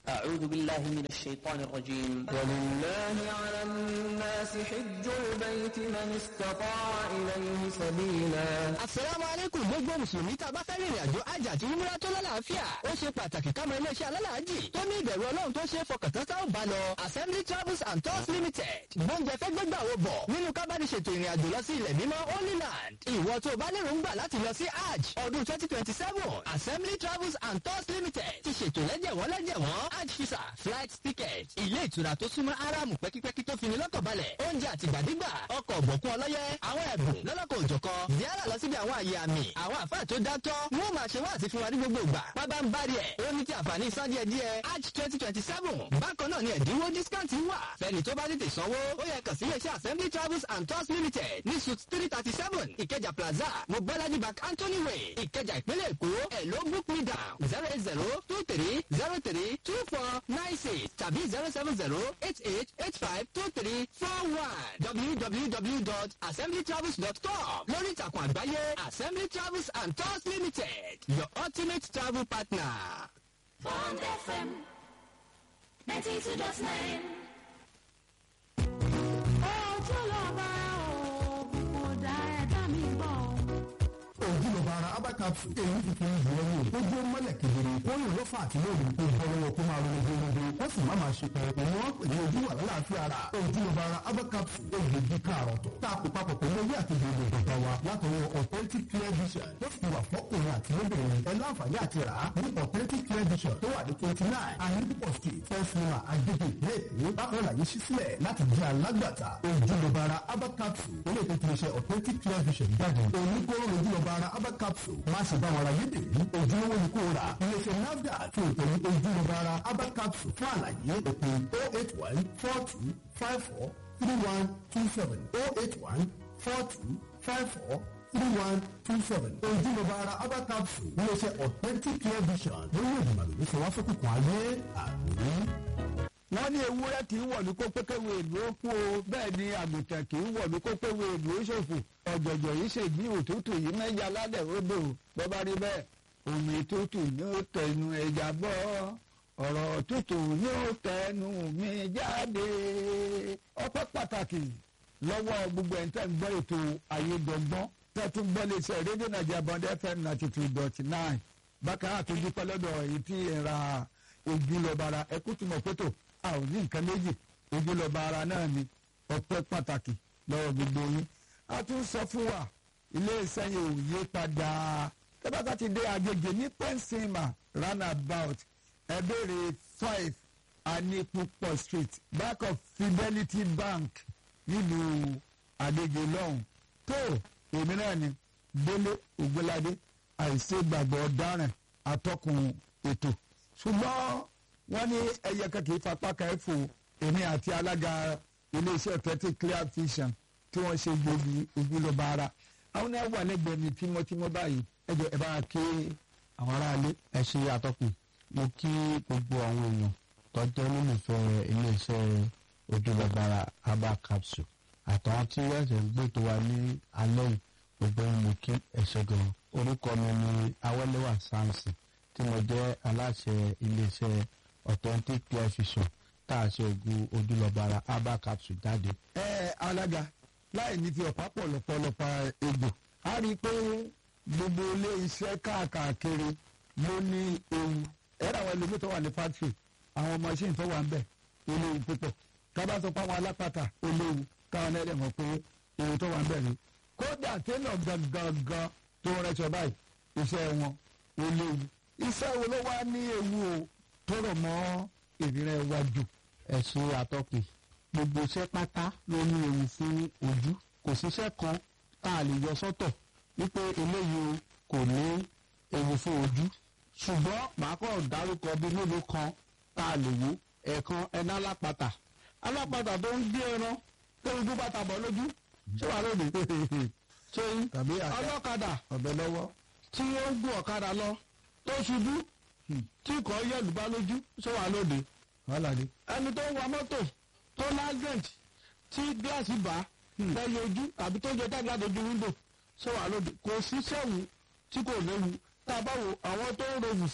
أعوذ بالله من الشيطان الرجيم ولله على الناس حج البيت من استطاع إليه سبيلا Àsàlámù alaykum gbogbo Mùsùlùmí tá a bá fẹ́ rìnrìn àjò àjà àti umra tó lálàáfíà. Ó ṣe pàtàkì ká mọ iléeṣẹ́ alálàájì tó ní ìbẹ̀rù Ọlọ́run tó ṣe é fọkàntán tá ò bá lọ. Assembly Travels and Tours Limited. Gbọ́njẹ fẹ́ gbégbà wo bọ̀ nínú kábàdì ṣètò ìrìn àjò lọ sí ilẹ̀ mímọ́ Holy Land. Ìwọ tó bá lérò ń gbà láti lọ sí Hajj ọdún twenty twenty seven. Assembly Travels and Tours Limited ti ṣètò lẹ́jẹ̀wọ́n lẹ́jẹ̀wọ́n Hajj visa flight ticket ilé ìtura tó súnmọ́ Áráàmù pẹ́kípẹ́kí tó fini lọ́kàn balẹ̀ oúnjẹ àtìgbàdégbà ọkọ̀ ọ̀bọ̀kún ọlọ́yẹ àwọn ẹ̀bùn lọ́lọ́kọ̀ òjọ̀kan yálà lọ síbi àwọn àyè àmì àwọn àfáà tó dátọ́ wọ́n máa ṣe wá àti fún wa ní gbogbo ìgbà pábá ń bá rí ẹ̀ ó ní ti àǹfààní san díẹ̀ díẹ̀ Hajj twenty twenty seven bákan náà ni ẹ̀dínwó discount wà fẹ́ni tó bá tètè sanwó ó yẹ kàn sí iléeṣẹ́ Assembly Travels and Tours Limited ní suite three thirty seven Ìkẹjà Plaza Mobolaji Bank Anthony Way Ìkẹjà ìpínlẹ̀ Èkó ẹ̀ ló book me down zero eight zero two three zero three two four nine six tàbí zero seven zero eight eight eight five two three four one www.assemblytravels.com lórí ìtàkùn àgbáyé Assembly Travels and Tours Limited your ultimate travel partner. Bond FM 92.9. ojúlọ́ba òògùn kò dá ẹ̀dá mi gbọ́. ojúlọba ara abakapu èyí tuntun ìwọ ni ó jó mọ́lẹ̀ kedere ó yàn ló fà àti lóòrùn kó bọ́ lọ́wọ́ kó máa ronú gbogbo ó sì má máa ṣe pẹ̀lú ni wọ́n pè ní ojú wà lálàáfíà ara ojúlọba ara abakapu èyí bí káàrọ̀ tó tá a kó papọ̀ pẹ̀lú ewé àti gbogbo ìgbà wa látọwọ́ authentic clear vision tó fi wà fọ́kùnrin àti lóbìnrin ẹ láǹfààní àti rà á ní authentic clear vision tó wà ní twenty nine ayélujára street first floor agbègbè ìpínlẹ̀ èkó bákan láyé ṣí sílẹ̀ láti jẹ́ alágbàtà ojúlọba ara abakapu ilé ìtọ́jú iṣẹ́ authentic clear vision jáde oníkóró ojúlọba ara abakapu má ṣe bá wọn ra yédè ní ojúlówó ni kò rà iléeṣẹ́ nafdac fún ìtọ́jú ojúlọba ara abakapu fún àlàyé òpin oh eight one four two five four three one two seven oh eight one four two five four three one two seven ojúlọba ara abakapu iléeṣẹ́ authentic clear vision lórí ìgbìmọ̀ lórí sọ wá sókùnkùn ayé àmì wọ́n ní ewúrẹ́ kì í wọ̀lú kó pékéwé ìlú ó kú o bẹ́ẹ̀ ni àgùntàn kì í wọ̀lú kó péwé ìlú ó ṣòfò ọ̀jọ̀jọ̀ yìí ṣe bí òtútù yìí mẹ́ja lálẹ́ odò bó bá rí bẹ́ẹ̀ omi tútù ni ó tẹnu ẹja bọ́ ọ̀rọ̀ tútù ni ó tẹnu mi jáde ọpẹ́ pàtàkì lọ́wọ́ gbogbo ẹ̀ ń tẹ́ ń gbọ́ ètò ayédọ́gbọ́n tẹ́tún gbọ́ lè ṣe rédíò nàìjíríà bond fm ninety two dot nine bákan àtúndí pẹ́lọ́dọ̀ èyí tí ẹ̀ ra ojúlọ́bara ẹkú tí mo pẹ́tò a ò ní nǹkan méjì ojúlọ́ba ara náà ni ọpẹ́ pàtàkì lọ́wọ́ gbogbo yín a tún sọ fún wa iléeṣẹ́ yẹn ò yé padà tẹ́bàtà ti dé agége ní pẹ́ńsìmà roundabout ẹ̀bẹ̀rẹ̀ five anipupo street back of fidelity bank nílùú agége lọ́hùn tó èmi náà ni délé ògbóládé àìṣègbàgbọ́ ọ̀daràn atọ́kùn ètò ṣùgbọ́n wọ́n ní ẹyẹ kan kì í fapá kan fò èmi àti alága iléeṣẹ́ thirty clear vision tí wọ́n ṣe gbòógì ojúlọ́ba ara àwọn náà wà lẹ́gbẹ̀ẹ́ mi tímọ́tímọ́ báyìí ẹ jẹ́ ẹ bá wa ké àwọn aráalé. ẹ ṣe àtọkùn mo kí gbogbo àwọn èèyàn tọjọ olólùfẹ́ iléeṣẹ́ ojúlọgbàrà herbal capsule àtàwọn tí ẹsẹ ń gbé tó wa ní alẹ́ yìí gbogbo ń mú kí ẹsẹ gan orúkọ mi ni awẹlẹwà samson tí mo jẹ́ aláṣẹ iléeṣẹ́ authentic clear vision tá a ṣe oògùn ojúlọgbàrà herbal capsule jáde. ẹ ẹ alága láì ní fi ọ̀pá pọ̀lọpọ̀lọpọ̀ egbò a rí i pé gbogbo ilé iṣẹ́ káàkiri ló ní ewu ẹ̀rọ àwọn ẹlòmíì tó wà ní fátírì àwọn machine tó wà ń bẹ̀ ó léwu púpọ̀ kábà sọ pé àwọn alápàtà ó léwu káwọn ẹlẹ́ mọ̀ pé ewu tó wà ń bẹ̀ rí kódà tẹ́lọ̀ gangan tó rẹṣọ báyìí iṣẹ́ wọn ó léwu iṣẹ́ wo ló wá ní ewu o tó rọ̀ mọ́ ìrírẹ́ wájú. ẹ ṣe àtọkùn gbogbo iṣẹ́ pátá ló ní ewu fún ojú kò síṣẹ́ kan tá a lè yọ sọ́tọ̀ wípé eléyìí o kò ní ewu fún ojú ṣùgbọ́n màá kọ́ dárúkọ bíi mélòó kan tá a lè wò ẹ̀ẹ̀kan ẹ̀ná alápatà alápatà tó ń gbé ẹran tó ń dún bàtà bọ̀ lójú ṣé wàá lóde ṣé tàbí àká ọlọ́kadà ọ̀bẹ lọ́wọ́ tí ó ń gún ọ̀kadà lọ tó ṣubú tí kò yẹ̀lú bá lójú ṣé wàá lóde wàhálà ni. ẹni tó ń wa mọ́tò tó lágẹ̀ǹt tí gíláàsì bá lẹ́yìn ojú tàbí tó ń jẹ tágbà dojú wíńdò ṣé wàá lóde kò sí sẹ́wù tí kò léwu tá a bá wo àwọn tó ń ròyìn sí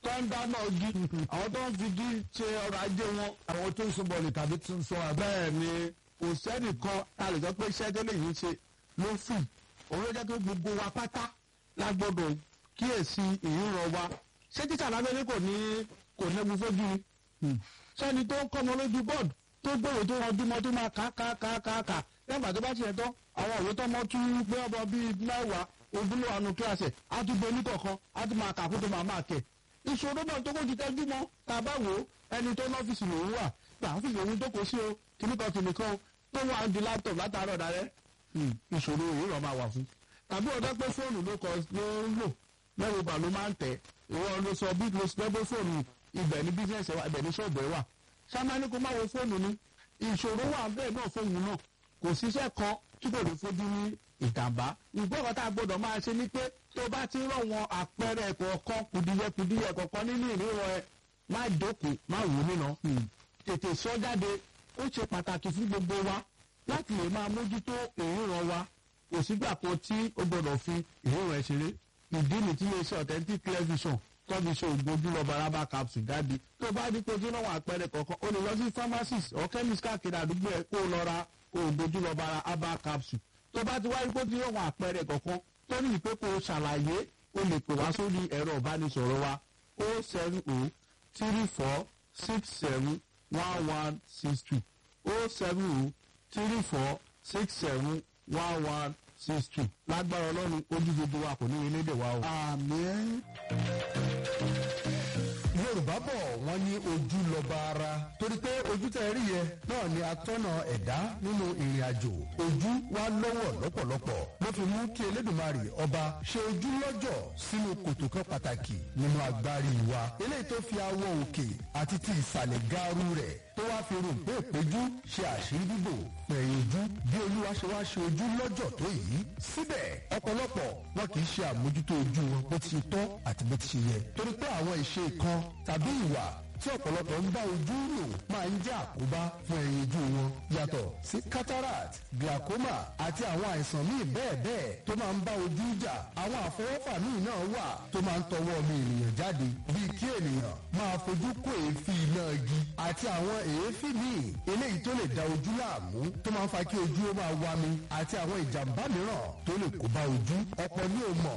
tó ń dáná igi àwọn tó ń fi igi ṣe ọrọ̀ ajé wọn. àwọn tó ń sún bọ̀ọ̀lì tàbí tó ń sọ àbẹ́ bẹ́ẹ̀ ni kò sẹ́nìkan a lè sọ pé iṣẹ́ tó lè yín ṣe ló fì òun ló jẹ́ pé gbogbo wa pátá la gbọ́dọ̀ kíyèsí ìríran wa ṣé títà lábẹ́lẹ́ kò ní kò nẹ́gun fojú ni sẹ́ni tó ń kọ́mọ lójú bọ́ọ̀dù tó gbòòrò tó ranjú mọ́ tó máa kà kà kà kà kà lẹ́gbàá tó bá tiẹ̀ tán àwọn òwe tọ́mọ tún gbé ọmọ bíi mẹ́wàá ojúlé wa nu kíláàsì á tún gbé oníkọ̀ọ̀kan á tún máa kà kó tó máa máa kẹ̀ ìṣòro náà tó kó ti tẹ́jú mọ́ tá a bá wò ó ẹni tó ní ọ́fíìsì lòún wà pé àwọn ọ́fíìsì òun tó kó sí o kìnnìkan kìnnìkan tó wà ń di laptop látàárọ̀ darẹ́ ìṣòro ìrọ̀ máa wà fún tàbí ọ̀dọ́ pé fóònù ló kọ ló ń lò lẹ́rù bà ló máa ń tẹ̀ ìwọ ló sọ bí ló sọ pé fóònù ibẹ̀ ní bísíǹsì wa ibẹ̀ ní ṣọ́ọ̀bù ẹ̀ wà sáma ní kó má wo fóònù ni ìṣòro wà bẹ́ẹ̀ náà fóònù náà kò síṣẹ́ kan tí kò lè fojú ní ìjàmbá ìgbọ́kọ̀ tá a gbọ́dọ̀ máa ṣe ni pé tó bá ti rọ̀ wọn àpẹẹrẹ kọ̀ọ̀kan kùdìyẹ kọ̀ọ̀kan nínú ìríran ẹ má jókòó má wò nínà tètè sọ jáde ó ṣe pàtàkì fún gbogbo wa láti lè máa mójútó ìríran wa kò sígbà kan tí ó gbọdọ̀ fi ìríran ẹ ṣeré ìdí ni tí iléeṣẹ́ authentic television tọ́jú ṣe ògùn ojúlọ baraba capsule jáde tó bá ní kojú náà wà àpẹẹrẹ kọ̀ọ̀kan o lè lọ sí pharmacist or chemist káàkiri àdúgbò ẹ kó o lọ ra ògùn ojúlọ baraba capsule tó bá ti wáyé kojú náà wà àpẹẹrẹ kọ̀ọ̀kan tó ní ìpè kó o ṣàlàyé o lè pè wá sórí ẹ̀rọ ìbánisọ̀rọ̀ wa o seven o three four six seven one one six two o seven o three four six seven one one six two lágbára ọlọ́run ojú gbogbo wa kò ní ilé dè wa o. àmín. yorùbá bọ̀ wọ́n ní ojú lọ́ba ara torí pé ojú tẹ̀ rí yẹ náà ni atọ́nà ẹ̀dá nínú ìrìn àjò ojú wa lọ́wọ́ lọ́pọ̀lọpọ̀ ló fi mú kí elédùnmarè ọba ṣe ojú lọ́jọ̀ sínú kòtò kan pàtàkì nínú agbárí wa eléyìí tó fi awọ òkè àti ti ìsàlẹ̀ gaaru rẹ̀ tó wá fi rò pé ìpéjú ṣe àṣírí bíbò pẹ̀yìn ojú bí olúwa ṣe wá ṣe ojú lọ́jọ̀ tó yìí síbẹ̀ ọ̀pọ̀lọpọ̀ wọn kì í ṣe àmójútó ojú wọn bó ti tọ́ àti bó ti ṣe yẹ torí pé àwọn ìṣe kan tàbí ìwà tí ọ̀pọ̀lọpọ̀ ń bá ojú lò máa ń jẹ́ àkóbá fún ẹyin ojú wọn yàtọ̀ sí cataract glaucoma àti àwọn àìsàn míì bẹ́ẹ̀ bẹ́ẹ̀ tó máa ń bá ojú jà àwọn àfọwọ́fà míì náà wà tó máa ń tọwọ́ ọmọ ènìyàn jáde bíi kí ènìyàn máa fojú kó èéfín iná igi àti àwọn èéfín míì eléyìí tó lè da ojú láàmú tó máa ń fa kí ojú ó máa wá mi àti àwọn ìjàmbá mìíràn tó lè kó bá ojú ọ̀pọ̀ ní o mọ̀